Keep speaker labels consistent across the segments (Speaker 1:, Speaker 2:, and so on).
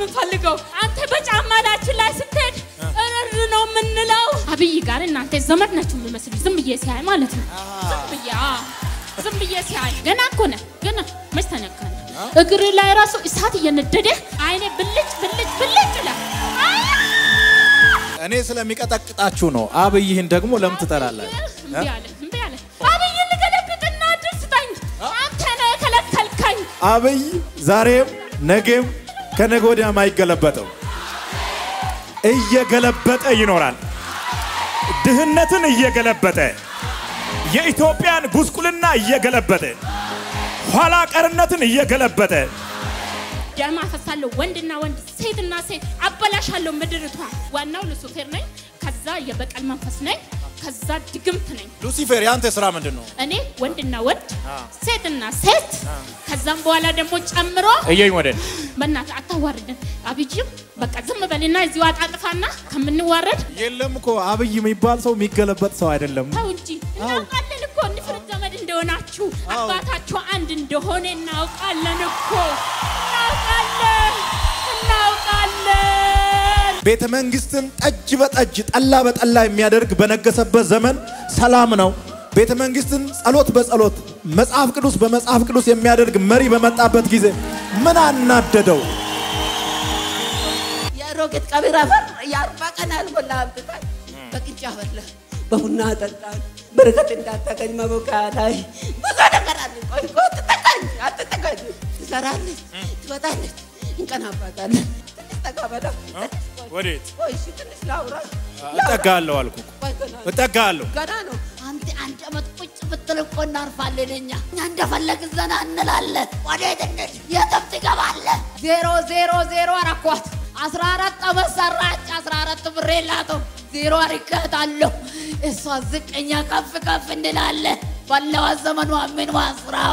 Speaker 1: የምንፈልገው። አንተ በጫማዳችን ላይ ስትሄድ እርር ነው የምንለው። አብይ ጋር እናንተ ዘመድ ናችሁ የሚመስሉ ዝም ብዬ ሲያይ ማለት ነው። ዝም ብዬ አዎ፣ ዝም ብዬ ሲያይ ገና እኮ ነህ ገና መች ተነካነ እግር ላይ ራሱ እሳት እየነደደ አይኔ ብልጭ ብልጭ ብልጭ ይላል።
Speaker 2: እኔ ስለሚቀጠቅጣችሁ ነው። አብይህን ደግሞ ለምን ትጠላላችሁ?
Speaker 1: እምቢ አለ እምቢ አለ። አብይ ልገለብጥና እድል ስጠኝ። አንተ ነህ የከለከልከኝ።
Speaker 2: አብይ ዛሬም ነገም ከነገ ወዲያም አይገለበጠው፣ እየገለበጠ ይኖራል። ድህነትን እየገለበጠ የኢትዮጵያን ጉስቁልና እየገለበጠ ኋላ ቀርነትን እየገለበጠ
Speaker 1: ደም አፈሳለሁ። ወንድና ወንድ፣ ሴትና ሴት አበላሻለሁ ምድርቷ። ዋናው ሉሲፌር ነኝ። ከዛ የበቀል መንፈስ ነኝ። ከዛ ድግምት ነኝ።
Speaker 2: ሉሲፌር የአንተ ስራ ምንድን ነው?
Speaker 1: እኔ ወንድና ወንድ፣ ሴትና ሴት ከዛም በኋላ ደግሞ ጨምሮ
Speaker 2: እየኝ ወደን
Speaker 1: በእናትህ አታዋርደን። አብይም በቃ ዝም በልና እዚሁ አጣጥፋና ከምንዋረድ
Speaker 2: የለም እኮ አብይ የሚባል ሰው የሚገለበጥ ሰው አይደለም።
Speaker 1: ተው እንጂ እናውቃለን እኮ ንፍርት ዘመድ እንደሆናችሁ አባታችሁ አንድ እንደሆነ እናውቃለን እኮ እናውቃለን እናውቃለን።
Speaker 2: ቤተ መንግስትን ጠጅ በጠጅ ጠላ በጠላ የሚያደርግ በነገሰበት ዘመን ሰላም ነው። ቤተ መንግስትን ጸሎት በጸሎት መጽሐፍ ቅዱስ በመጽሐፍ ቅዱስ የሚያደርግ መሪ በመጣበት ጊዜ ምን አናደደው?
Speaker 3: የሮጌት ቀቢር አፈር የአርባ ቀን አልሞላ አምጥታል በቅጫ በላ በቡና ጠጣል። በረከት እንዳታገኝ መቦካ ላይ ብዙ ነገር አለ። ቆይ ቆይ አትጠጋኝ፣ አትጠጋኝ። ትሰራለች፣ ትወጣለች፣ እንቀናባታለን። ትንሽ ጠጋ በለው።
Speaker 2: ወዴት
Speaker 3: ቆይ እሺ፣ ትንሽ ላውራ።
Speaker 2: እጠጋለሁ አልኩ።
Speaker 3: ቆይ ገና ነው፣
Speaker 2: እጠጋለሁ።
Speaker 3: ገና ነው። አንተ አንድ ዓመት ቁጭ ብትል እኮ እናርፋለን እኛ እኛ እንደፈለግን ዘና እንላለን። ወዴት እንሂድ? የትም ትገባለህ። ዜሮ ዜሮ ዜሮ አረኳት። አስራ አራት ዓመት ሰራች። አስራ አራት ብር የላትም። ዜሮ አርካታለሁ። እሷ ዝቅኛ ከፍ ከፍ እንላለን። ባለዋ ዘመኗ ምንዋ ስራዋ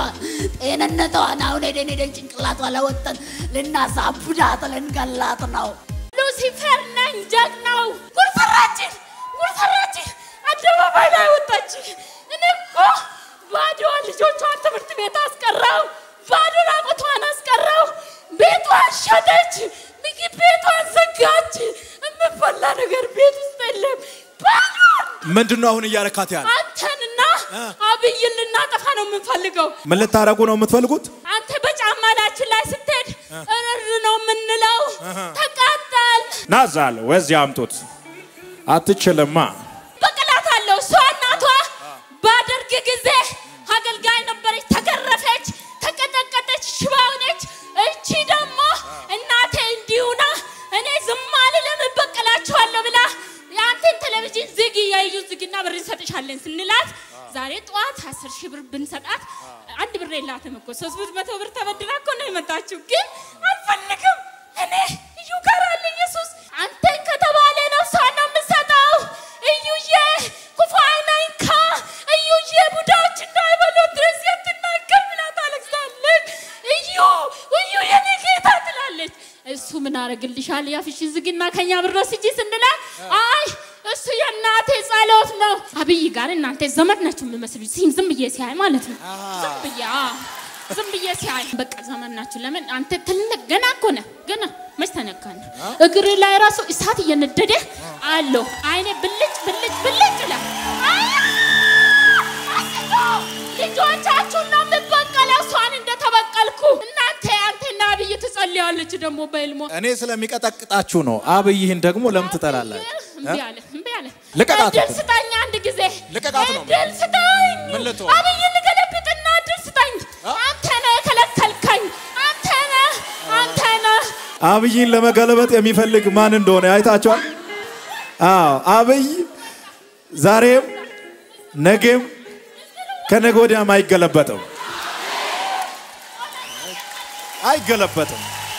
Speaker 3: ጤንነቷን አሁን ሄደን ሄደን ጭንቅላቷ ለወጠን ልናሳብዳት ልንገላት ነው።
Speaker 1: ሉሲፈር ነኝ ጀግናው። ጉርሰራችን ጉርሰራችን አደባባይ ላይ ወጣች። እኔ እኮ ባዶዋን ልጆቿን ትምህርት ቤት አስቀራው፣ ባዶ ራቁቷን አስቀራው። ቤቷን ሸጠች፣ ምግብ ቤቷን ዘጋች። የምበላ ነገር ቤት ውስጥ የለም። ባዶን
Speaker 2: ምንድን ነው አሁን እያረካት ያለ?
Speaker 1: አንተንና አብይን ልናጠፋ ነው የምንፈልገው።
Speaker 2: ምን ልታረጉ ነው የምትፈልጉት?
Speaker 1: አንተ በጫማዳችን ላይ ስትሄድ እርር ነው የምንለው። ተቃጠል
Speaker 2: ናዛል ወዚህ አምጡት። አትችልማ።
Speaker 1: በቅላት አለው። እሷ እናቷ ባደርግ ጊዜ አገልጋይ ነበረች፣ ተገረፈች፣ ተቀጠቀጠች፣ ሽባ ሆነች። እቺ ደግሞ እናቴ እንዲሁና እኔ ዝም አልልም እበቀላችኋለሁ ብላ የአንተን ቴሌቪዥን ዝግ የዩ ዝግና ብር እንሰጥሻለን ስንላት ዛሬ ጠዋት አስር ሺህ ብር ብንሰጣት አንድ ብር የላትም እኮ ሶስት ብር መቶ ብር ተበድራ እኮ ነው የመጣችው። ግን አልፈልግም እኔ እዩ ጋር አለ ኢየሱስ አንተን ከተባለ ነፍሷን ነው የምሰጠው። እዩዬ ክፉ አይነንካ እዩዬ ቡዳዎች እንዳይበሉ ድረስ የትናገር ብላ ታለቅሳለች። እዩ እዩ የኔ ጌታ ትላለች። እሱ ምን አረግልሻል? ያፍሽ ዝግና ከኛ ብር ወስጂ ስንላት አይ እሱ የእናቴ ጸሎት ነው። አብይ ጋር እናንተ ዘመድ ናችሁ የምመስሉ ሲም ዝም ብዬ ሲያይ ማለት ነው። ዝም ብዬ አዎ፣ ዝም ብዬ ሲያይ በቃ ዘመድ ናችሁ። ለምን አንተ ትልቅ ገና እኮ ነህ ገና መች ተነካነ እግር ላይ ራሱ እሳት እየነደደ አለው። አይኔ ብልጭ ብልጭ ብልጭ ይላል። አስቶ ልጆቻችሁን ነው የምበቀለው እሷን እንደተበቀልኩ እናንተ አንተና አብይ ትጸልያለች ደግሞ በህልሟ
Speaker 2: እኔ ስለሚቀጠቅጣችሁ ነው። አብይህን ደግሞ ለምን ትጠላላችሁ?
Speaker 1: እምቢ አለ እምቢ አለ።
Speaker 2: ልቀቃት
Speaker 1: እድል
Speaker 2: እኮ።
Speaker 1: ስጠኝ አንድ ጊዜ
Speaker 2: ልቀቃት ነው።
Speaker 1: እድል ስጠኝ።
Speaker 2: ምን ልትሆን?
Speaker 1: አብይ ልገለብጥና እድል ስጠኝ። አንተ ነህ የከለከልከኝ። አንተ ነህ አንተ ነህ።
Speaker 2: አብይን ለመገለበጥ የሚፈልግ ማን እንደሆነ አይታችኋል? አዎ አብይ ዛሬም ነገም ከነገ ወዲያም አይገለበጥም፣ አይገለበጥም።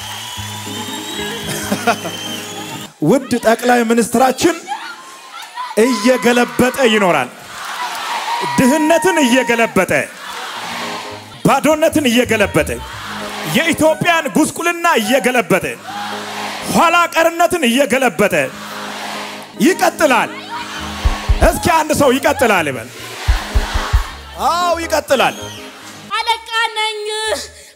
Speaker 2: ውድ ጠቅላይ ሚኒስትራችን እየገለበጠ ይኖራል። ድህነትን እየገለበጠ ባዶነትን እየገለበጠ የኢትዮጵያን ጉስቁልና እየገለበጠ ኋላ ቀርነትን እየገለበጠ ይቀጥላል። እስኪ አንድ ሰው ይቀጥላል ይበል። አዎ ይቀጥላል።
Speaker 1: አለቃ ነኝ አለቃ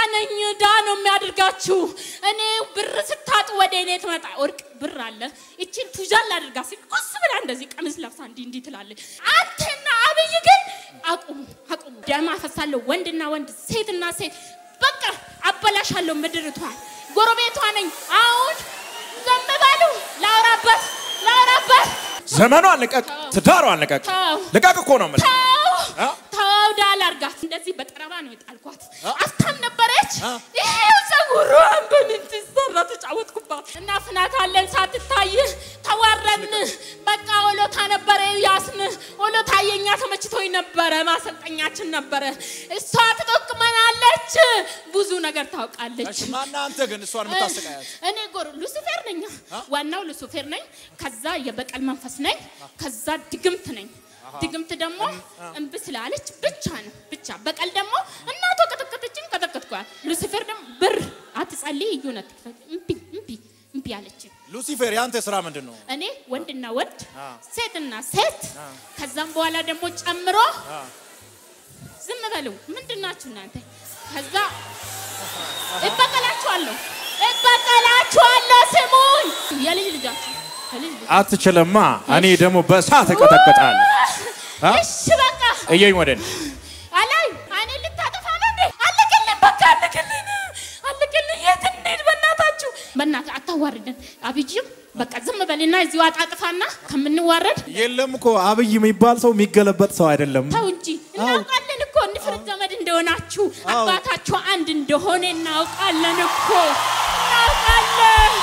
Speaker 1: ነኝ ዳ ነው የሚያደርጋችሁ። እኔ ብር ስታጡ ወደ እኔ ትመጣ ወርቅ ብር አለ እችን ቱጃል አድርጋ ሲል ቁስ ብላ እንደዚህ ቀሚስ ለብሳ እንዲህ እንዲህ ትላለች። አንተና አብይ ግን አቁሙ አቁሙ። ደም አፈሳለሁ፣ ወንድና ወንድ፣ ሴትና ሴት በቃ አበላሻለሁ ምድርቷን። ጎረቤቷ ነኝ አሁን ዝም በሉ። ላውራበት ላውራበት
Speaker 2: ዘመኗን ልቀቅ፣ ትዳሯን ልቀቅ።
Speaker 1: ተው
Speaker 2: ልቀቅ እኮ ነው የምልህ። አ?
Speaker 1: ተው ተው ዳል አርጋት። እንደዚህ በጠረባ ነው የጣልኳት። አፍታም ነበረች። ይሄው ፀጉሯን በምን ትሰራ ተጫወትኩባት። እናፍናታለን ሳትታይ ተዋረድን። በቃ ወሎታ ነበረ ያስን ወሎታ የኛ ተመችቶኝ ነበረ። ማሰልጠኛችን ነበረ። እሷ ትጠቅመናለች። ብዙ ነገር ታውቃለች።
Speaker 2: እሺ፣ ማነህ አንተ ግን እሷን የምታሰቃያት?
Speaker 1: እኔ ጎር ሉሲፌር ነኝ። ዋናው ሉሲፌር ነኝ። ከዛ የበቀል መንፈስ ነኝ። ከዛ ድግምት ነኝ። ድግምት ደግሞ እምቢ ስላለች ብቻ ነው ብቻ። በቀል ደግሞ እናቷ ቀጠቀጠችን፣ ቀጠቀጥኳል። ሉሲፌር ደግሞ ብር አትጸልይ እዩነ ትክፈት እምቢ እምቢ እምቢ አለችን።
Speaker 2: ሉሲፌር የአንተ ስራ ምንድን ነው?
Speaker 1: እኔ ወንድና ወንድ ሴትና ሴት ከዛም በኋላ ደግሞ ጨምሮ ዝም በሉ ምንድን ናችሁ እናንተ? ከዛ እበቀላችኋለሁ እበቀላችኋለሁ። ስሙኝ የልጅ ልጃችሁ የልጅ ልጅ
Speaker 2: አትችልማ። እኔ ደግሞ በእሳት እቀጠቅጣለሁ። አ?
Speaker 1: እሺ በቃ
Speaker 2: እየኝ ወደ እኔ።
Speaker 1: አላይ እኔ ልታጠፋ ነው እንዴ? አለቅልን፣ በቃ አለቅልን፣ አለቅልን። የት እንሂድ? በእናታችሁ በእናትህ አታዋርደን። አብይም በቃ ዝም በልና እዚሁ አጣጥፋና ከምንዋረድ
Speaker 2: የለም እኮ አብይ የሚባል ሰው የሚገለበጥ ሰው አይደለም።
Speaker 1: ተው እንጂ እናውቃለን እኮ ንፍርት ዘመድ እንደሆናችሁ አባታችሁ አንድ እንደሆነ እናውቃለን እኮ እናውቃለን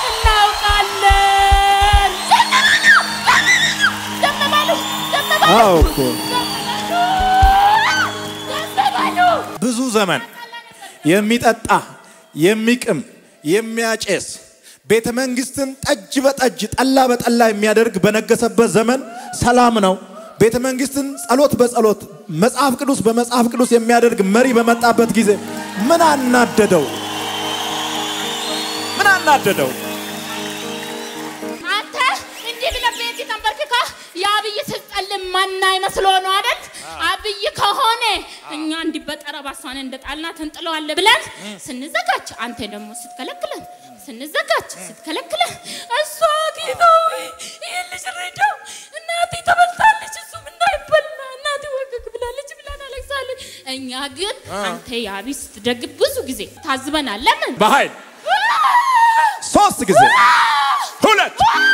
Speaker 1: እናውቃለን። ዝም በሉ ዝም በሉ
Speaker 2: አዎ እኮ
Speaker 1: ዝም በሉ።
Speaker 2: ብዙ ዘመን የሚጠጣ የሚቅም የሚያጨስ ቤተ መንግስትን ጠጅ በጠጅ ጠላ በጠላ የሚያደርግ በነገሰበት ዘመን ሰላም ነው። ቤተ መንግስትን ጸሎት በጸሎት መጽሐፍ ቅዱስ በመጽሐፍ ቅዱስ የሚያደርግ መሪ በመጣበት ጊዜ ምን አናደደው? ምን አናደደው?
Speaker 1: አንተ እንዲህ ብለህ ቤት ተንበርክካ የአብይ ስልጣን ማና ይመስሎ ነው አይደል? አብይ ከሆነ እኛ እንዲህ በጠረባ እሷን እንደ ጣልናት እንጥለዋለን ብለን ስንዘጋጅ፣ አንተ ደግሞ ስትከለክለን ስንዘጋጅ ስትከለክለን፣ እሷ ጌታ ሆይ ይህን ልጅ ረዳው፣ እናቴ ተበልታለች፣ እሱም እንዳይበላ እናቴ ወገግ ብላለች ብለን አለቅሳለች። እኛ ግን አንተ የአብይ ስትደግፍ ብዙ ጊዜ ታዝበናል። ለምን
Speaker 2: በኃይል ሶስት ጊዜ ሁለት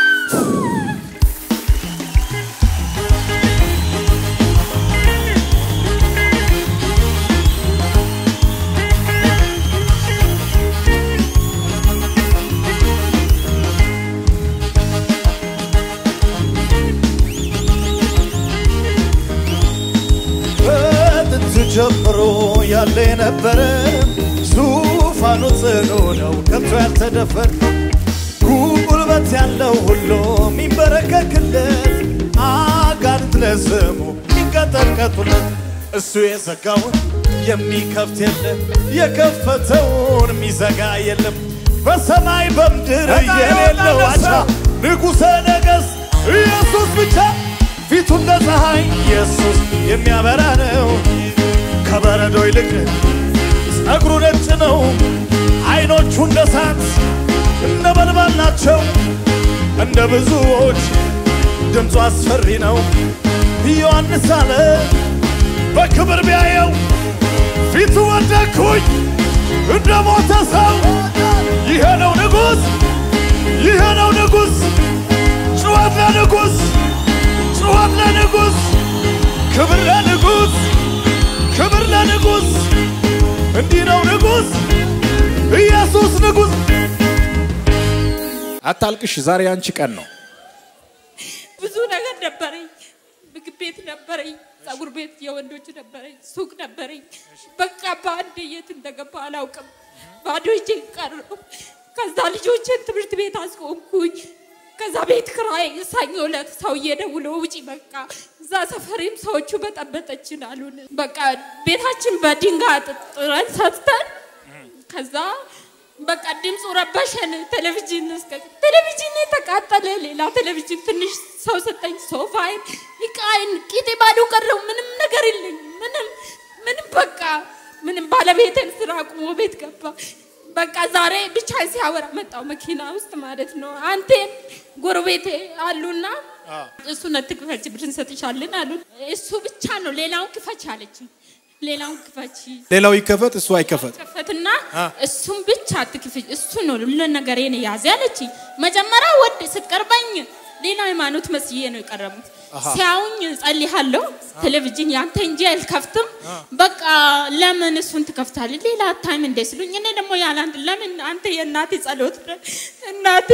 Speaker 4: ከጥንት ጀምሮ ያለ የነበረ ዙፋኑ ጽኑ ነው ከቶ ያልተደፈር ጉልበት ያለው ሁሉ የሚንበረከክለት አጋንንት ለስሙ የሚንቀጠቀጡለት እሱ የዘጋውን የሚከፍት የለም የከፈተውን የሚዘጋ የለም በሰማይ በምድር የሌለው አቻ ንጉሠ ነገሥት ኢየሱስ ብቻ ፊቱ እንደ ፀሐይ ኢየሱስ የሚያበራ ነው። ከበረዶ ይልቅ ጸጉሩ ነጭ ነው። አይኖቹ እንደ እሳት እንደ በልባል ናቸው። እንደ ብዙዎች ድምፁ አስፈሪ ነው። ዮሐንስ አለ በክብር ቢያየው ፊቱ ወደኩኝ እንደ ሞተ ሰው። ይሄ ነው ንጉሥ፣ ይሄ ነው ንጉሥ፣ ጩኸት ለንጉሥ ጩኸት ለንጉሥ፣ ክብር ለንጉሥ፣ ክብር ለንጉሥ። እንዲህ ነው ንጉሥ፣ ኢየሱስ ንጉሥ።
Speaker 2: አታልቅሽ፣ ዛሬ አንቺ ቀን ነው።
Speaker 1: ብዙ ነገር ነበረኝ። ምግብ ቤት ነበረኝ፣ ጸጉር ቤት የወንዶች ነበረኝ፣ ሱቅ ነበረኝ። በቃ በአንድ የት እንደገባ አላውቅም። ባዶ እጄን ቀረሁ። ከዛ ልጆችን ትምህርት ቤት አስቆምኩኝ። ከዛ ቤት ክራይ ሰኞ ዕለት ሰውዬ ደውሎ ውጪ በቃ እዛ ሰፈሬም ሰዎቹ በጠበጠችን አሉን። በቃ ቤታችን በድንጋይ ጥረን ሰጥተን ከዛ በቃ ድምፁ ረበሸን። ቴሌቪዥን እስከ ቴሌቪዥን ተቃጠለ። ሌላ ቴሌቪዥን ትንሽ ሰው ሰጠኝ። ሶፋይን፣ እቃይን፣ ቂጤ ባዶ ቀረው። ምንም ነገር የለኝም። ምንም ምንም በቃ ምንም ባለቤቴን ስራ አቁሞ ቤት ገባ። በቃ ዛሬ ብቻ ሲያወራ መጣው መኪና ውስጥ ማለት ነው። አንቴም ጎረቤቴ አሉና እሱን አትክፈች ብር እንሰጥሻለን አሉ። እሱ ብቻ ነው ሌላውን ክፈች አለችኝ። ሌላውን ክፈች
Speaker 2: ሌላው ይከፈት፣ እሱ አይከፈት።
Speaker 1: ከፈትና እሱም ብቻ አትክፈች፣ እሱ ነው ሁሉ ነገሬን ያዘ አለችኝ። መጀመሪያ ወድ ስትቀርበኝ ሌላ ሃይማኖት መስዬ ነው የቀረቡት። ሲያዩኝ ጸልያለሁ። ቴሌቪዥን ያንተ እንጂ አልከፍትም። በቃ ለምን እሱን ትከፍታለህ? ሌላ ታይም እንደ ስሉኝ እኔ ደግሞ ያለ አንተ ለምን አንተ የእናቴ ጸሎት ነው። እናቴ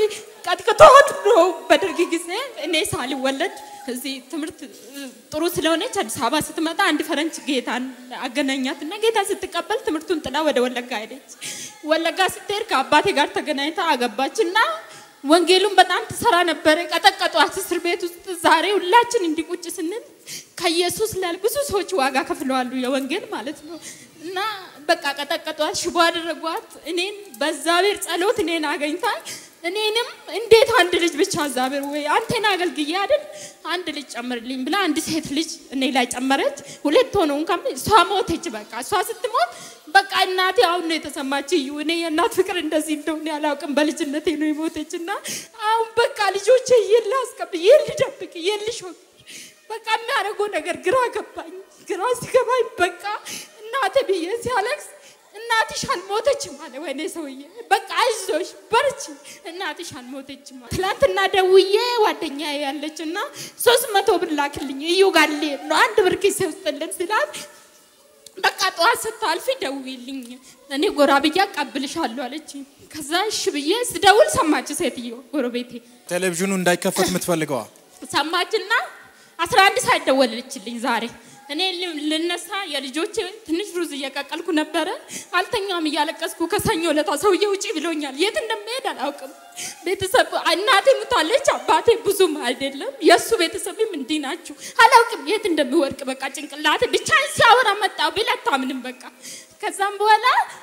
Speaker 1: ቀጥቅጦት ነው በደርግ ጊዜ እኔ ሳልወለድ እዚህ ትምህርት ጥሩ ስለሆነች አዲስ አበባ ስትመጣ አንድ ፈረንጅ ጌታን አገናኛት እና ጌታ ስትቀበል ትምህርቱን ጥላ ወደ ወለጋ ሄደች። ወለጋ ስትሄድ ከአባቴ ጋር ተገናኝታ አገባች እና ወንጌሉን በጣም ትሰራ ነበረ። ቀጠቀጧት እስር ቤት ውስጥ። ዛሬ ሁላችን እንዲቁጭ ስንል ከኢየሱስ ላይ ብዙ ሰዎች ዋጋ ከፍለዋሉ፣ የወንጌል ማለት ነው። እና በቃ ቀጠቀጧት፣ ሽቦ አደረጓት። እኔን በእግዚአብሔር ጸሎት እኔን አገኝታል። እኔንም እንዴት አንድ ልጅ ብቻ እግዚአብሔር ወይ አንተን አገልግዬ አይደል አንድ ልጅ ጨምርልኝ ብላ አንድ ሴት ልጅ እኔ ላይ ጨመረች። ሁለት ሆነው እንኳን እሷ ሞተች። በቃ እሷ ስትሞት በቃ እናቴ አሁን ነው የተሰማች። እዩ እኔ የእናት ፍቅር እንደዚህ እንደሆነ ያላውቅም። በልጅነቴ ነው የሞተች እና አሁን በቃ ልጆቼ የለ አስቀብ የል ልደብቅ የል ሾክ በቃ የሚያደርገው ነገር ግራ ገባኝ። ግራ ሲገባኝ በቃ እናቴ ብዬ ሲያለቅስ እናትሽ አልሞተችም አለ። ወይኔ ሰውዬ በቃ አይዞሽ በርቺ፣ እናትሽ አልሞተችም አለ። ትላንትና ደውዬ ጓደኛ ያለች እና ሶስት መቶ ብር ላክልኝ እዩ ጋር ልሄድ ነው አንድ ብር ኪሴ ውስጥልን ስላት በቃ ጠዋት ስታልፊ ደውይልኝ እኔ ጎራ ብዬ አቀብልሻለሁ አለች። ከዛ እሺ ብዬ ስደውል ሰማች ሴትዮ ጎረቤቴ
Speaker 2: ቴሌቪዥኑ እንዳይከፈት የምትፈልገዋ
Speaker 1: ሰማችና አስራ አንድ ሰዓት ደወለችልኝ ዛሬ እኔ ል- ልነሳ የልጆቼ ትንሽ ሩዝ እየቀቀልኩ ነበረ። አልተኛም እያለቀስኩ ከሰኞ ለታ ሰውዬ ውጪ ብሎኛል። የት እንደሚሄድ አላውቅም። ቤተሰብ እናቴ ሙታለች፣ አባቴ ብዙም አይደለም። የእሱ ቤተሰብም እንዲህ ናቸው። አላውቅም የት እንደሚወድቅ በቃ ጭንቅላቴ ብቻ ሲያወራ መጣ ብል አታምንም። በቃ ከዛም በኋላ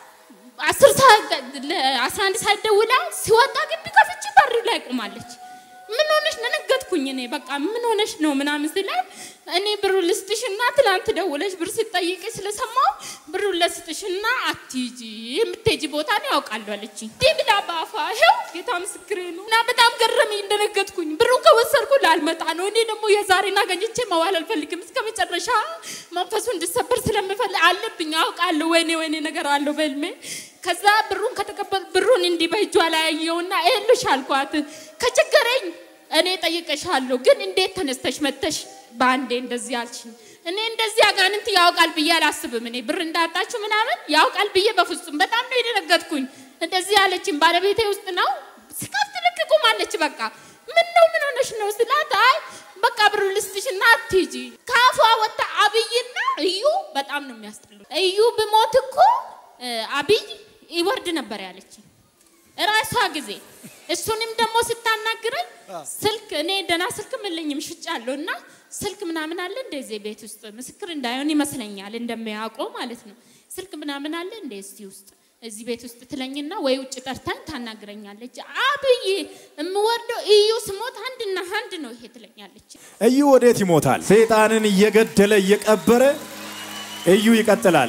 Speaker 1: አስር ሰዓት አስራ አንድ ሰዓት ደውላ ሲወጣ ግቢ ከፍቼ በር ላይ ቆማለች። ምን ሆነሽ ነው? ነገጥኩኝ እኔ በቃ ምን ሆነሽ ነው ምናምን ስላት እኔ ብሩ ልስጥሽና ትላንት ደውለሽ ብር ስጠይቅ ስለሰማው ብሩ ልስጥሽና አትሂጂ የምትሄጂ ቦታ ነው ያውቃለሁ አለችኝ። እንዲህ ብላ በአፏ ይኸው ጌታ ምስክሬ ነው። እና በጣም ገረመኝ፣ እንደነገጥኩኝ ብሩን ከወሰድኩ ላልመጣ ነው። እኔ ደግሞ የዛሬን አገኝቼ መዋል አልፈልግም። እስከ መጨረሻ መንፈሱ እንድሰበር ስለምፈልግ አለብኝ አውቃለሁ። ወይኔ ወይኔ ነገር አለው በህልሜ ከዛ ብሩን ከተቀበል ብሩን እንዲህ በእጇ ላይ አየውና ይኸውልሽ አልኳት ከቸገረኝ እኔ ጠይቀሻለሁ፣ ግን እንዴት ተነስተሽ መተሽ በአንዴ እንደዚህ አልሽኝ? እኔ እንደዚህ አጋንንት ያውቃል ብዬ አላስብም። እኔ ብር እንዳጣችሁ ምናምን ያውቃል ብዬ በፍጹም በጣም ነው የደነገጥኩኝ። እንደዚህ አለችኝ። ባለቤቴ ውስጥ ነው ስከፍት ልክ ቁማለች። በቃ ምን ነው ምን ሆነሽ ነው ስላት፣ አይ በቃ ብሩ ልስጥሽና አትሂጂ። ከአፏ ወጣ አብይና እዩ በጣም ነው የሚያስጠሉ። እዩ ብሞት እኮ እ፣ አብይ ይወርድ ነበር ያለችኝ እራሷ ጊዜ እሱንም ደግሞ ስታናግረኝ ስልክ እኔ ደህና ስልክ የለኝም ሽጫለሁ እና ስልክ ምናምን አለ እንደዚህ ቤት ውስጥ ምስክር እንዳይሆን ይመስለኛል እንደሚያውቀው ማለት ነው ስልክ ምናምን አለ እንደ እስቲ ውስጥ እዚህ ቤት ውስጥ ትለኝና ወይ ውጭ ጠርታኝ ታናግረኛለች አብይ የምወርደው እዩ ስሞት አንድና አንድ ነው ይሄ ትለኛለች
Speaker 2: እዩ ወዴት ይሞታል? ሰይጣንን እየገደለ እየቀበረ እዩ ይቀጥላል።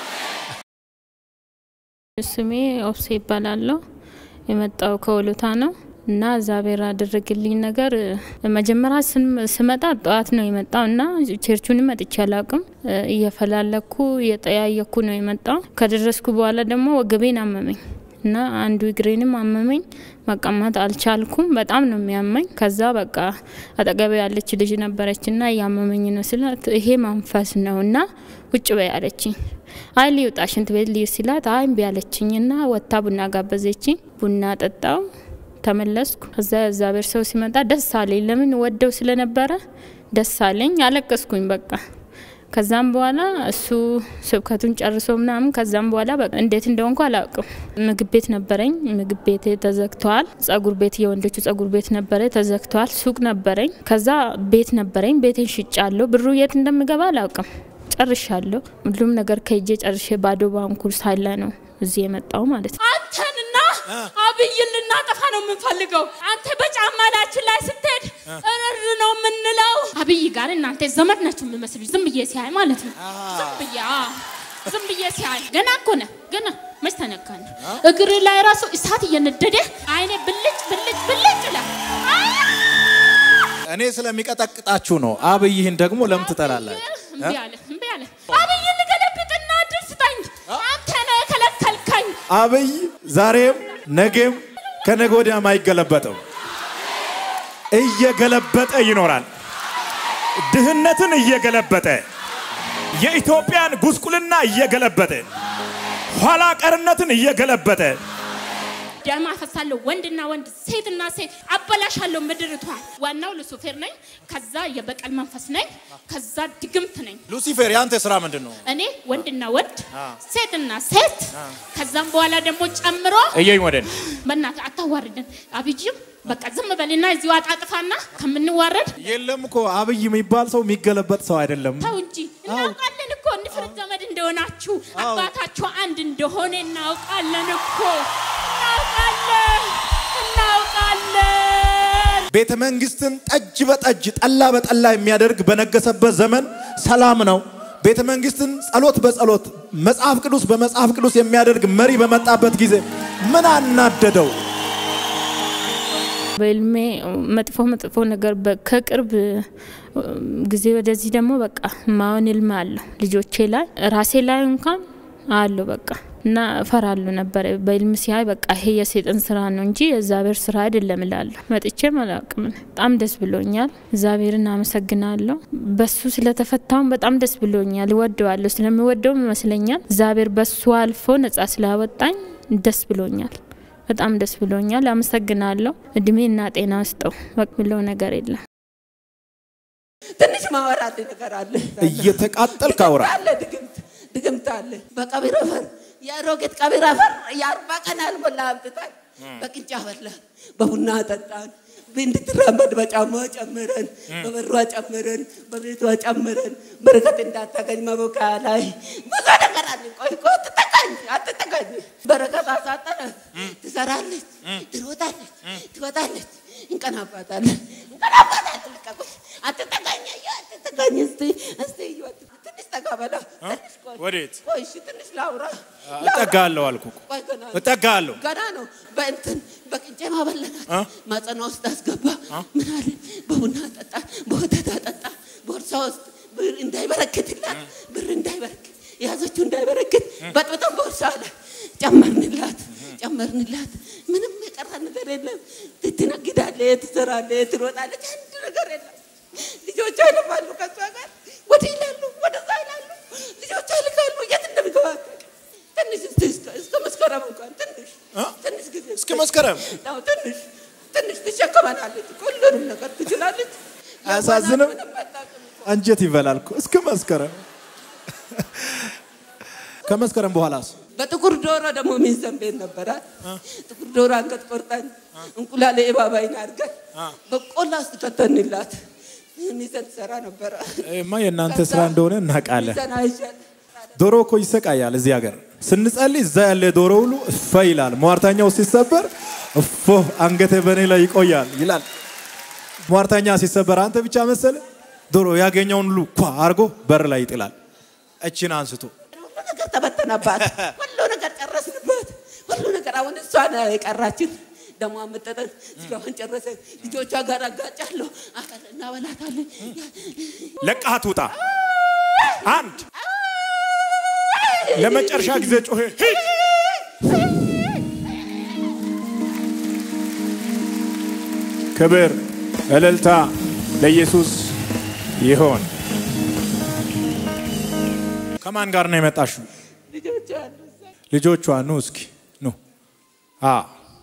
Speaker 5: ስሜ ኦብሴ ይባላለሁ። የመጣው ከወሉታ ነው እና እግዚአብሔር ያደረግልኝ ነገር እ፣ መጀመሪያ ስም- ስመጣ ጠዋት ነው የመጣው እና ቸርቹንም መጥቼ አላውቅም። እ፣ እየፈላለኩ እየጠያየኩ ነው የመጣው። ከደረስኩ በኋላ ደግሞ ወገቤን አመመኝ እና አንዱ እግሬንም አመመኝ። መቀመጥ አልቻልኩም። በጣም ነው የሚያመኝ። ከዛ በቃ አጠገቤ ያለች ልጅ ነበረች እና እያመመኝ ነው ስላት ይሄ መንፈስ ነው እና ውጭ በይ አለችኝ። አይ ሊውጣ ሽንት ቤት ልዩ ሲላት አይ እምቢ አለችኝ እና ወጥታ ቡና ጋበዘችኝ። ቡና ጠጣው ተመለስኩ። ከዛ እግዚአብሔር ሰው ሲመጣ ደስ አለኝ። ለምን ወደው ስለነበረ ደስ አለኝ። አለቀስኩኝ በቃ ከዛም በኋላ እሱ ስብከቱን ጨርሶ ምናምን ከዛም በኋላ በቃ እንዴት እንደሆንኩ አላውቅም። ምግብ ቤት ነበረኝ፣ ምግብ ቤት ተዘግተዋል። ጸጉር ቤት የወንዶቹ ጸጉር ቤት ነበረ ተዘግተዋል። ሱቅ ነበረኝ፣ ከዛ ቤት ነበረኝ። ቤቴን ሽጫለሁ። ብሩ የት እንደምገባ አላውቅም። ጨርሻለሁ። ሁሉም ነገር ከእጄ ጨርሼ ባዶ ባንኩል ሳለ ነው እዚህ የመጣው ማለት ነው።
Speaker 1: አንተንና አብይን ልናጠፋ ነው የምንፈልገው። አንተ በጫማ ላችን ላይ ስትሄድ እርር ነው የምንለው። አብይ ጋር እናንተ ዘመድ ናቸው የምመስሉ ዝም ብዬ ሲያይ ማለት ነው። ዝም ብዬ አዎ። ዝም ብዬ ሲያይ ገና እኮ ነህ ገና መች ተነካን? እግር ላይ ራሱ እሳት እየነደደ አይኔ ብልጭ ብልጭ ብልጭ ይላል።
Speaker 2: እኔ ስለሚቀጠቅጣችሁ ነው። አብይህን ደግሞ ለምን ትጠላላችሁ?
Speaker 1: እምቢ አለ እምቢ አለ። አብይ ልገለብጥና እድል ስጠኝ። አንተ ነህ የከለከልከኝ።
Speaker 2: አብይ ዛሬም ነገም ከነገ ወዲያም አይገለበጥም። እየገለበጠ ይኖራል። ድህነትን እየገለበጠ የኢትዮጵያን ጉስቁልና እየገለበጠ ኋላ ቀርነትን እየገለበጠ
Speaker 1: ደም አፈሳለሁ። ወንድና ወንድ፣ ሴትና ሴት አበላሻለሁ ምድርቷን። ዋናው ሉሲፌር ነኝ። ከዛ የበቀል መንፈስ ነኝ። ከዛ ድግምት ነኝ።
Speaker 2: ሉሲፌር የአንተ ስራ ምንድን ነው?
Speaker 1: እኔ ወንድና ወንድ፣ ሴትና ሴት ከዛም በኋላ ደግሞ ጨምሮ
Speaker 2: እየኝ ወደን
Speaker 1: በእናትህ አታዋርደን። አብይም በቃ ዝም በልና እዚሁ አጣጥፋና ከምንዋረድ
Speaker 2: የለም እኮ አብይ የሚባል ሰው የሚገለበጥ ሰው አይደለም።
Speaker 1: ተው እንጂ እናውቃለን እኮ ንፍርት ዘመድ እንደሆናችሁ አባታችሁ አንድ እንደሆነ እናውቃለን እኮ እናውቃለን እናውቃለን።
Speaker 2: ቤተ መንግስትን ጠጅ በጠጅ ጠላ በጠላ የሚያደርግ በነገሰበት ዘመን ሰላም ነው። ቤተ መንግስትን ጸሎት በጸሎት መጽሐፍ ቅዱስ በመጽሐፍ ቅዱስ የሚያደርግ መሪ በመጣበት ጊዜ ምን አናደደው?
Speaker 5: በህልሜ መጥፎ መጥፎ ነገር በ- ከቅርብ ጊዜ ወደዚህ ደግሞ በቃ ማሆን ህልም አለሁ ልጆቼ ላይ ራሴ ላይ እንኳን አለሁ በቃ እና እፈራለሁ ነበር በህልም ሲያይ በቃ ይሄ የሴጥን ስራ ነው እንጂ የእግዚአብሔር ስራ አይደለም እላለሁ። መጥቼም አላውቅም። በጣም ደስ ብሎኛል። እግዚአብሔርን አመሰግናለሁ። በሱ ስለተፈታውን በጣም ደስ ብሎኛል። እወደዋለሁ። ስለሚወደውም ይመስለኛል እግዚአብሔር በሱ አልፎ ነጻ ስላወጣኝ ደስ ብሎኛል። በጣም ደስ ብሎኛል። አመሰግናለሁ። እድሜና ጤና ስጠው። በቅ ብለው ነገር የለም።
Speaker 6: ትንሽ ማወራት ነገር አለ
Speaker 2: እየተቃጠልክ አውራ።
Speaker 6: አለ ድግምት ድግምት አለ በቀቢር አፈር የአሮጌት ቀቢር አፈር የአርባ ቀን ያልሞላ አምጥታል በቅንጫ በላን በቡና ጠጣን እንድትራመድ በጫማ ጨምረን በበሯ ጨምረን በቤቷ ጨምረን በረከት እንዳታገኝ መቦካ ላይ ብዙ ነገር አለ። ቆይ ቆይ አትጠጋኝ አትጠጋኝ በረከት አሳጠረን። ትሰራለች፣ ትሮጣለች፣ ትወጣለች፣ እንቀናባታለን እንቀናባታለን። ልቀቁኝ፣ አትጠጋኝ፣ አየሁ፣ አትጠጋኝ። እስቲ እስቲ እዩ፣ ትንሽ ጠጋ በላ ትንሽ ቆይ
Speaker 2: ወዴት?
Speaker 6: ቆይ እሺ፣ ትንሽ ላውራ
Speaker 2: እጠጋለሁ አልኩ እኮ።
Speaker 6: ቆይ ገና ነው።
Speaker 2: እጠጋለሁ።
Speaker 6: ገና ነው። በእንትን በቅንጬ ማበለናት
Speaker 2: አ?
Speaker 6: ማጸኗ ውስጥ አስገባ። ምን አለ? በቡና ጠጣ፣ በወተት አጠጣ። ቦርሳ ውስጥ ብር እንዳይበረክትላት ብር እንዳይበረክት የያዘችው እንዳይበረክት በጥብጠን ቦርሳ አለ ጨመርንላት ጨመርንላት። ምንም የቀረ ነገር የለም። ትነግዳለች፣ ትሰራለች፣ ትሮጣለች። አንድ ነገር የለም። ልጆቿ ይለፋሉ ከሷ ጋር ወደ ይላሉ፣ ወደዛ ይላሉ። ልጆቿ ይልካሉ። የት እንደሚገባ አታውቅም። ትንሽ እስቲ እስከ- እስከ መስከረም እንኳን ትንሽ
Speaker 2: አ?
Speaker 6: ትንሽ ጊዜ
Speaker 2: እስከ መስከረም
Speaker 6: አዎ፣ ትንሽ ትንሽ ትሸከመናለች። ሁሉንም ነገር ትችላለች።
Speaker 2: አያሳዝንም?
Speaker 6: ምንም አታውቅም።
Speaker 2: አንጀት ይበላል እኮ እስከ መስከረም። ከመስከረም በኋላስ
Speaker 6: በጥቁር ዶሮ ደግሞ ሚዘን ቤት ነበራት። ጥቁር ዶሮ አንገት ቆርጠን እንቁላል የእባባይን አድርገን በቆላ ውስጥ ከተንላት ሚዘን ትሰራ ነበረ።
Speaker 2: ይሄማ የእናንተ ስራ እንደሆነ እናውቃለን።
Speaker 6: ሚዘን አይሸጥ
Speaker 2: ዶሮ እኮ ይሰቃያል። እዚህ ሀገር ስንጸልይ እዛ ያለ ዶሮ ሁሉ እፈ ይላል። ሟርተኛው ሲሰበር እፎ አንገቴ በእኔ ላይ ይቆያል ይላል። ሟርተኛ ሲሰበር አንተ ብቻ መሰለ ዶሮ ያገኘውን ሁሉ ኳ አርጎ በር ላይ ይጥላል። እችን አንስቶ
Speaker 6: ሁሉ ነገር ተበተነባት። ሁሉ ነገር ጨረስንበት። ሁሉ ነገር አሁን እሷ ነው የቀራችን። ደግሞ አመጠጠን ስጋዋን ጨረሰን። ልጆቿ ጋር አጋጫለሁ። አፈር እናበላታለን።
Speaker 2: ለቃት ውጣ። አንድ ለመጨረሻ ጊዜ ጮሄ ሂድ። ክብር እልልታ ለኢየሱስ ይሆን። ከማን ጋር ነው የመጣሽው?
Speaker 6: ልጆቿ አሉ እዛ።
Speaker 2: ልጆቿ ኑ እስኪ ኑ። አ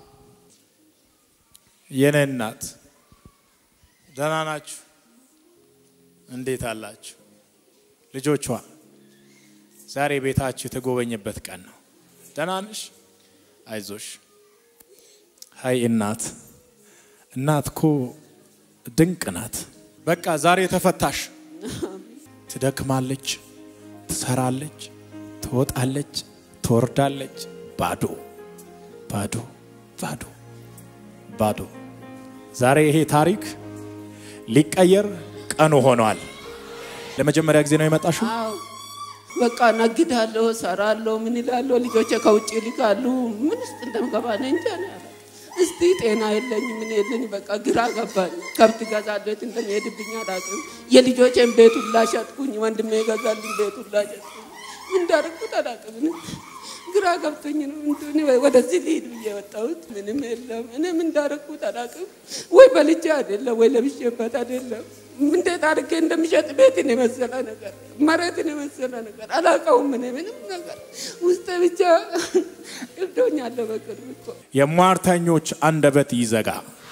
Speaker 2: የኔ እናት ደህና ናችሁ? እንዴት አላችሁ? ልጆቿ ዛሬ ቤታችሁ የተጎበኘበት ቀን ነው። ደህና ነሽ? አይዞሽ። ሀይ እናት፣ እናት እኮ ድንቅ ናት። በቃ ዛሬ ተፈታሽ። ትደክማለች፣ ትሰራለች፣ ትወጣለች፣ ትወርዳለች። ባዶ ባዶ ባዶ ባዶ። ዛሬ ይሄ ታሪክ ሊቀየር ቀኑ ሆኗል። ለመጀመሪያ ጊዜ ነው የመጣሽው?
Speaker 6: አዎ በቃ ነግዳለሁ፣ ሰራለሁ፣ ምን ይላለሁ። ልጆቼ ከውጭ ይልካሉ። ምን ውስጥ እንደምገባ እኔ እንጃ ነው ያለ። እስቲ ጤና የለኝ ምን የለኝ፣ በቃ ግራ ገባኝ። ከብት ገዛለሁ፣ የት እንደሚሄድብኝ አላውቅም። የልጆቼን ቤት ሁላ ሸጥኩኝ። ወንድሜ ገዛልኝ ቤት ሁላ ሸጥኩኝ። ምን እንዳደረኩት አላውቅም። እኔ ግራ ገብቶኝ ነው እንትን ወደዚህ ልሂድ ብዬ የወጣሁት። ምንም የለም። እኔም እንዳደረኩት አላውቅም። ወይ በልቼ አይደለም ወይ ለብሼበት አይደለም። እንዴት አድርጌ እንደሚሸጥ ቤትን የመሰለ ነገር መሬትን የመሰለ ነገር አላውቀውም። እኔ ምንም ነገር ውስጥ ብቻ እብዶኛለሁ። በቅርብ እኮ
Speaker 2: የሟርተኞች አንደበት ይዘጋ።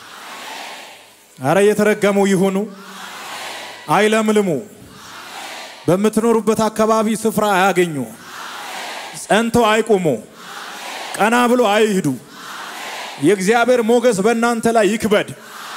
Speaker 2: አረ የተረገሙ ይሁኑ፣ አይለምልሙ፣ በምትኖሩበት አካባቢ ስፍራ አያገኙ፣ ጸንተው አይቁሙ፣ ቀና ብሎ አይሂዱ። የእግዚአብሔር ሞገስ በእናንተ ላይ ይክበድ።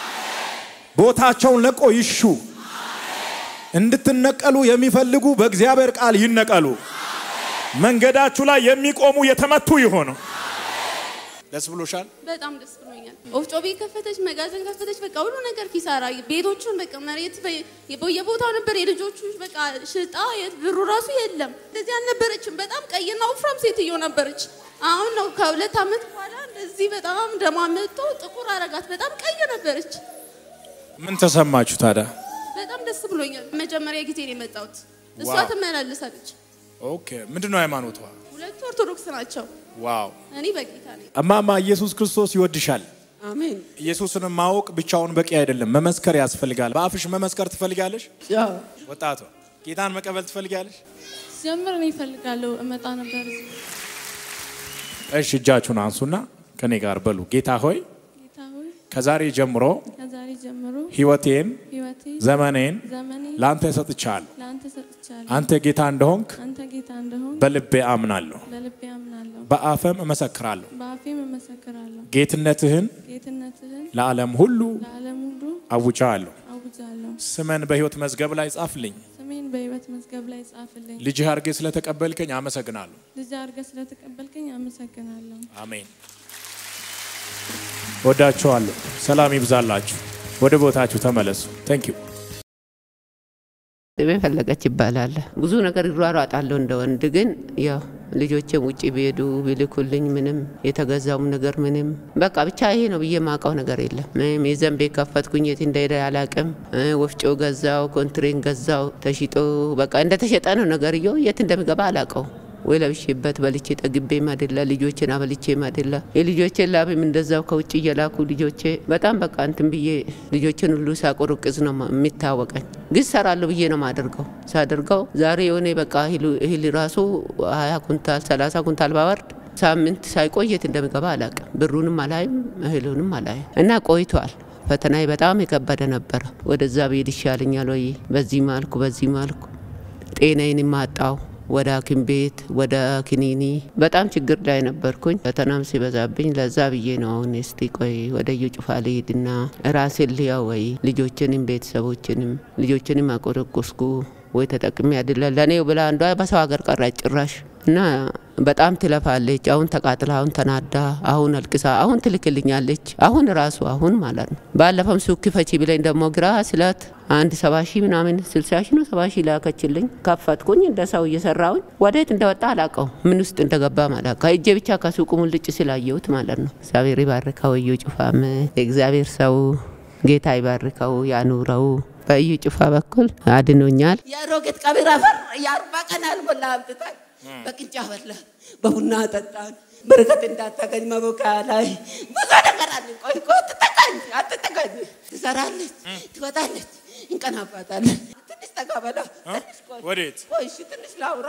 Speaker 2: ቦታቸውን ለቆ ይሹ። እንድትነቀሉ የሚፈልጉ በእግዚአብሔር ቃል ይነቀሉ። መንገዳችሁ ላይ የሚቆሙ የተመቱ ይሆኑ። ደስ ብሎሻል?
Speaker 7: በጣም ደስ ብሎኛል። ወፍጮ ቤት ከፈተች፣ መጋዘን ከፈተች፣ በቃ ሁሉ ነገር ኪሳራ። ቤቶቹን በቃ መሬት በ- በየቦታው ነበር። የልጆቹ በቃ ሽጣ የት ብሩ ራሱ የለም። እንደዚህ አልነበረችም። በጣም ቀይና ወፍራም ሴትዮ ነበረች። አሁን ነው ከሁለት ዓመት በኋላ እንደዚህ በጣም ደማ መጥቶ ጥቁር አረጋት። በጣም ቀይ ነበረች።
Speaker 2: ምን ተሰማችሁ ታዲያ?
Speaker 7: በጣም ደስ ብሎኛል። መጀመሪያ ጊዜ ነው የመጣሁት። እሷ
Speaker 2: ዋው።
Speaker 7: ትመላለሳለች።
Speaker 2: ኦኬ፣ ምንድን ነው ሃይማኖቷ?
Speaker 7: ሁለቱ ኦርቶዶክስ ናቸው።
Speaker 2: ዋው!
Speaker 7: እኔ በጌታ ነኝ።
Speaker 2: እማማ ኢየሱስ ክርስቶስ ይወድሻል።
Speaker 6: አሜን።
Speaker 2: ኢየሱስን ማወቅ ብቻውን በቂ አይደለም፣ መመስከር ያስፈልጋል። በአፍሽ መመስከር ትፈልጋለሽ?
Speaker 6: ያው
Speaker 2: ወጣቷ ጌታን መቀበል ትፈልጋለሽ?
Speaker 8: ጀምር እኔ እፈልጋለሁ እመጣ ነበር እዚህ።
Speaker 2: እሺ፣ እጃችሁን አንሱና ከኔ ጋር በሉ። ጌታ ሆይ
Speaker 8: ጌታ ሆይ
Speaker 2: ከዛሬ ጀምሮ
Speaker 8: ከዛሬ ጀምሮ
Speaker 2: ህይወቴን፣
Speaker 8: ህይወቴ
Speaker 2: ዘመኔን
Speaker 8: ዘመኔ
Speaker 2: ለአንተ ሰጥቻለሁ።
Speaker 8: ለአንተ ሰጥቻለሁ።
Speaker 2: አንተ ጌታ እንደሆንክ
Speaker 8: አንተ ጌታ እንደሆን
Speaker 2: በልቤ አምናለሁ፣
Speaker 8: በልቤ አምናለሁ፣
Speaker 2: በአፈም እመሰክራለሁ።
Speaker 8: በአፌም እመሰክራለሁ።
Speaker 2: ጌትነትህን
Speaker 8: ጌትነትህን
Speaker 2: ለዓለም ሁሉ
Speaker 8: ለዓለም ሁሉ
Speaker 2: አውጃለሁ።
Speaker 8: አውጃለሁ።
Speaker 2: ስመን በህይወት መዝገብ ላይ ጻፍልኝ።
Speaker 8: ስሜን በህይወት መዝገብ ላይ ጻፍልኝ።
Speaker 2: ልጅህ አድርጌ ስለተቀበልከኝ አመሰግናለሁ።
Speaker 8: ልጅ አድርገህ ስለተቀበልከኝ አመሰግናለሁ።
Speaker 2: አሜን። ወዳችኋለሁ። ሰላም ይብዛላችሁ። ወደ ቦታችሁ ተመለሱ። ታንክ ዩ
Speaker 6: ስሜ ፈለገች ይባላል። ብዙ ነገር ይሯሯጣለሁ እንደ ወንድ ግን ያው ልጆቼም ውጭ ቢሄዱ ቢልኩልኝ ምንም የተገዛውም ነገር ምንም በቃ ብቻ ይሄ ነው ብዬ ማውቀው ነገር የለም። ምንም የዘን ቤት ከፈትኩኝ የት እንደሄደ አላቅም። ወፍጮ ገዛው፣ ኮንትሬን ገዛው ተሽጦ በቃ እንደተሸጠ ነው ነገርየው። የት እንደሚገባ አላውቀው ወይ ለብሼበት በልቼ ጠግቤም አይደለ ልጆቼን አበልቼም አይደለ የልጆቼን ላብም እንደዛው ከውጭ እየላኩ ልጆቼ በጣም በቃ እንትን ብዬ ልጆችን ሁሉ ሳቆርቅዝ ነው ማ- የሚታወቀኝ። ግን ሰራለሁ ብዬ ነው ማደርገው። ሳደርገው ዛሬ የሆነ በቃ እህሉ- እህል ራሱ ሀያ ኩንታል ሰላሳ ኩንታል ባወርድ ሳምንት ሳይቆይ የት እንደሚገባ አላውቅም። ብሩንም አላይም እህሉንም አላይም እና ቆይቷል። ፈተናዬ በጣም የከበደ ነበረ። ወደዛ ብሄድ ይሻለኛል ወይ በዚህ ማልኩ በዚህ ማልኩ ጤናዬን ማጣው ወደ ሐኪም ቤት ወደ ክኒኒ በጣም ችግር ላይ ነበርኩኝ። ፈተናም ሲበዛብኝ ለዛ ብዬ ነው አሁን እስቲ ቆይ ወደ ዩጩፋ ልሂድና ራሴን ልያው ወይ ልጆችንም ቤተሰቦችንም ልጆችንም አቆረቆስኩ ወይ ተጠቅሜ አይደለ ለእኔው ብላ አንዷ በሰው ሀገር ቀራች ጭራሽ እና በጣም ትለፋለች። አሁን ተቃጥላ፣ አሁን ተናዳ፣ አሁን አልቅሳ፣ አሁን ትልክልኛለች። አሁን ራሱ አሁን ማለት ነው። ባለፈም ሱቅ ክፈቺ ብለኝ ደግሞ ግራ ስላት አንድ ሰባ ሺህ ምናምን ስልሳ ሺህ ነው ሰባ ሺህ ላከችልኝ። ከፈትኩኝ እንደ ሰው እየሰራውኝ ወዴት እንደወጣ አላቀው ምን ውስጥ እንደገባ ማለት ከእጄ ብቻ ከሱቁ ሙልጭ ስላየሁት ማለት ነው። እግዚአብሔር ይባርከው እዩ ጩፋም የእግዚአብሔር ሰው ጌታ ይባርከው ያኑረው። በእዩ ጩፋ በኩል አድኖኛል። የሮጌት ቀቢር አፈር የአርባ ቀን አልሞላ አምጥታል በቅንጫ በላ በቡና ጠጣን። በረከት እንዳታገኝ መቦካያ ላይ ብዙ ነገር አለ። ቆይ ቆይ አትጠጋኝ፣ አትጠጋኝ። ትሰራለች፣ ትወጣለች፣ እንቀናባታለን። ትንሽ ጠጋ በላ ትንሽ ቆይ
Speaker 2: ወዴት
Speaker 6: ቆይ፣ እሺ ትንሽ ላውራ።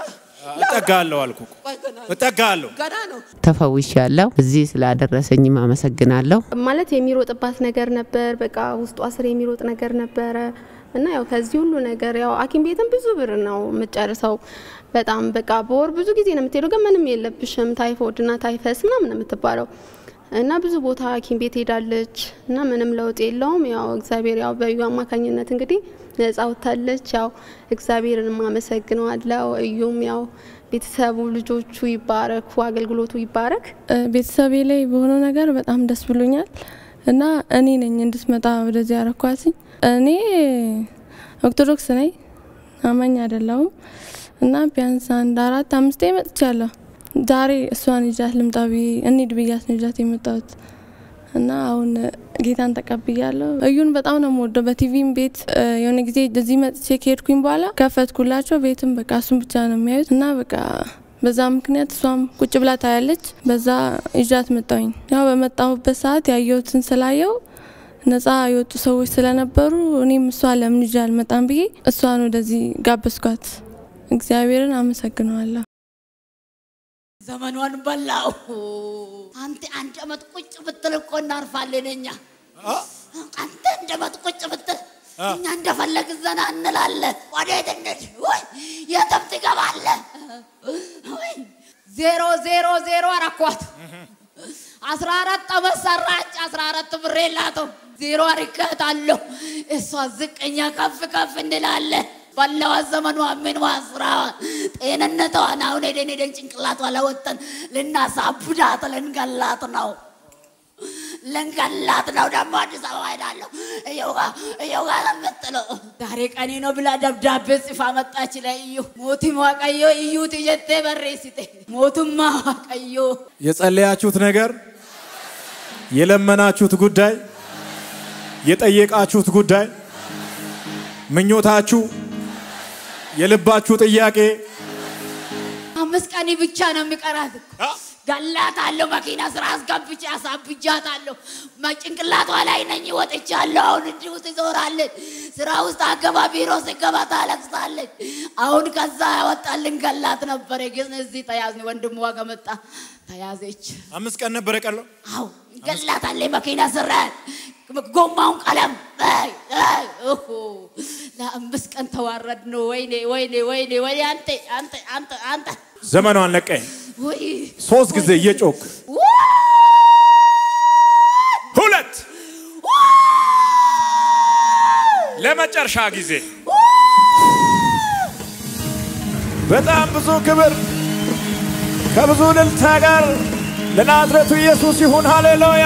Speaker 2: እጠጋለሁ አልኩ እኮ።
Speaker 6: ቆይ ገና ነው፣
Speaker 2: እጠጋለሁ።
Speaker 6: ገና ነው። ተፈውሻለሁ። እዚህ ስላደረሰኝም አመሰግናለሁ።
Speaker 9: ማለት የሚሮጥባት ነገር ነበር። በቃ ውስጧ ስር የሚሮጥ ነገር ነበረ እና ያው ከዚህ ሁሉ ነገር ያው ሐኪም ቤትም ብዙ ብር ነው የምትጨርሰው። በጣም በቃ በወር ብዙ ጊዜ ነው የምትሄደው፣ ግን ምንም የለብሽም ታይፎይድ እና ታይፈስ ምናምን ነው የምትባለው እና ብዙ ቦታ ሐኪም ቤት ሄዳለች እና ምንም ለውጥ የለውም። ያው እግዚአብሔር ያው በእዩ አማካኝነት እንግዲህ ነጻ ወጥታለች። ያው እግዚአብሔርን አመሰግነዋለሁ። እዩም ያው ቤተሰቡ ልጆቹ ይባረኩ፣ አገልግሎቱ ይባረክ።
Speaker 8: እ፣ ቤተሰቤ ላይ በሆነው ነገር በጣም ደስ ብሎኛል እና እኔ ነኝ እንድትመጣ ወደዚህ ያረኳትኝ። እኔ ኦርቶዶክስ ነኝ፣ አማኝ አይደለሁም እና ቢያንስ አንድ አራት አምስቴ መጥቻለሁ። ዛሬ እሷን ይዣት ልምጣ ብዬ እንሂድ ብያት ነው ይዣት የመጣሁት እና አሁን ጌታን ተቀብያለሁ። እዩን በጣም ነው የምወደው። በቲቪም ቤት እ፣ የሆነ ጊዜ እዚህ መጥቼ ከሄድኩኝ በኋላ ከፈትኩላቸው። ቤትም በቃ እሱን ብቻ ነው የሚያዩት እና በቃ በዛ ምክንያት እሷም ቁጭ ብላ ታያለች። በዛ ይዣት መጣሁኝ። ያው በመጣሁበት ሰዓት ያየሁትን ስላየው ነፃ የወጡ ሰዎች ስለነበሩ እኔም እሷ ለምን ይዤ አልመጣም ብዬ እሷን ወደዚህ ጋበዝኳት። እግዚአብሔርን አመሰግነዋለሁ።
Speaker 3: ዘመኗን በላው። አንተ አንድ አመት ቁጭ ብትል እኮ እናርፋለን እኛ። አንተ አንድ አመት ቁጭ ብትል እኛ እንደፈለግ ዘና እንላለን። ወዴት እንሂድ? ወይ የትም ትገባለህ? ወይ ዜሮ ዜሮ ዜሮ አረኳት። አስራ አራት አመት ሰራች። አስራ አራት ብር የላትም። ዜሮ አርካታለሁ። እሷ ዝቅኛ ከፍ ከፍ እንላለን። ባለዋ ዘመኗ ምንዋ ስራዋ ጤንነቷን አሁን ሄደን ሄደን ጭንቅላቷ ለወጠን ልናሳብዳት ልንገላት ነው ልንገላት ነው። ደግሞ አዲስ አበባ ሄዳለሁ እየው ጋ እየው ጋ ነው የምትለው። ዛሬ ቀኔ ነው ብላ ደብዳቤ ጽፋ መጣች ለእዩ ሞቱም ዋቀዮ እዩ ትጀቴ በሬሲቴ ሞቱማ ዋቀዮ
Speaker 2: የጸለያችሁት ነገር፣ የለመናችሁት ጉዳይ፣ የጠየቃችሁት ጉዳይ፣ ምኞታችሁ፣ የልባችሁ ጥያቄ
Speaker 3: አምስት ቀን ብቻ ነው የሚቀራት እኮ ገላታለሁ። መኪና ስራ አስገብቼ አሳብጃታለሁ። ጭንቅላቷ ላይ ነኝ ወጥቻለሁ። አሁን እንዲሁ ትዞራለች። ስራ ውስጥ አገባ ቢሮ ስገባ ታለቅሳለች። አሁን ከዛ ያወጣልን ገላት ነበረ፣ ግን እዚህ ተያዝን። ወንድሟ ከመጣ ተያዘች።
Speaker 2: አምስት ቀን ነበር የቀረው።
Speaker 3: አው ገላታለች። መኪና ስራ ጎማውን ቀለም አይ፣ አይ፣ ኦሆ፣ ለአምስት ቀን ተዋረድ ነው። ወይኔ ወይኔ ወይኔ ወይኔ! አንተ አንተ አንተ አንተ
Speaker 2: ዘመኗን ለቀኝ
Speaker 3: ወይ
Speaker 2: ሶስት ጊዜ እየጮክ ሁለት ለመጨረሻ ጊዜ በጣም ብዙ ክብር ከብዙ እልልታ ጋር ለናዝረቱ ኢየሱስ ይሁን። ሃሌሉያ!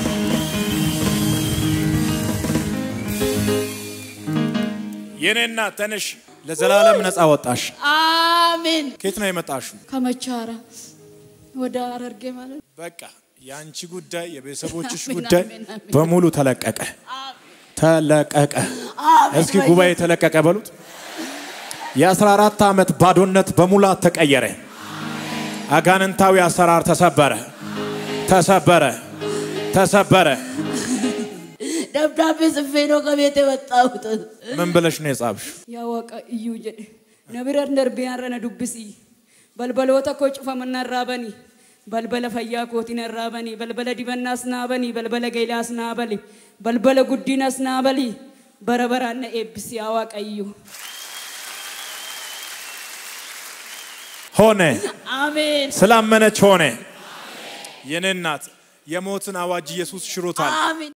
Speaker 2: የኔ እናት ተነሽ፣ ለዘላለም ነፃ ወጣሽ።
Speaker 3: አሜን።
Speaker 2: ከየት ነው የመጣሽው?
Speaker 3: ከመቻራ ወደ ሐረርጌ ማለት ነው።
Speaker 2: በቃ የአንቺ ጉዳይ የቤተሰቦችሽ
Speaker 3: አሜን፣
Speaker 2: ጉዳይ
Speaker 3: አሜን፣ አሜን።
Speaker 2: በሙሉ ተለቀቀ ተለቀቀ።
Speaker 3: አሜን
Speaker 2: እስኪ ጉባኤ ተለቀቀ በሉት። የአስራ አራት ዓመት ባዶነት በሙላት ተቀየረ። አጋንንታዊ አሰራር ተሰበረ፣ ተሰበረ፣ ተሰበረ።
Speaker 3: ደብዳቤ ጽፌ ነው ከቤት የወጣሁት።
Speaker 2: ምን ብለሽ ነው የጻፍሽ?
Speaker 10: ያወቀ እዩ jedhe nabira darbiyaarra na dubbisi balbaloota koo cufamana irraa bani balbala fayyaa kootiin irraa bani balbala dibannaas naa bani balbala geelaas naa bali balbala guddinas naa bali bara baraan na eebbisi yaa waaqayyo
Speaker 2: ሆነ፣
Speaker 3: አሜን
Speaker 2: ስላመነች ሆነ። የኔ እናት የሞትን አዋጅ ኢየሱስ ሽሮታል።
Speaker 3: አሜን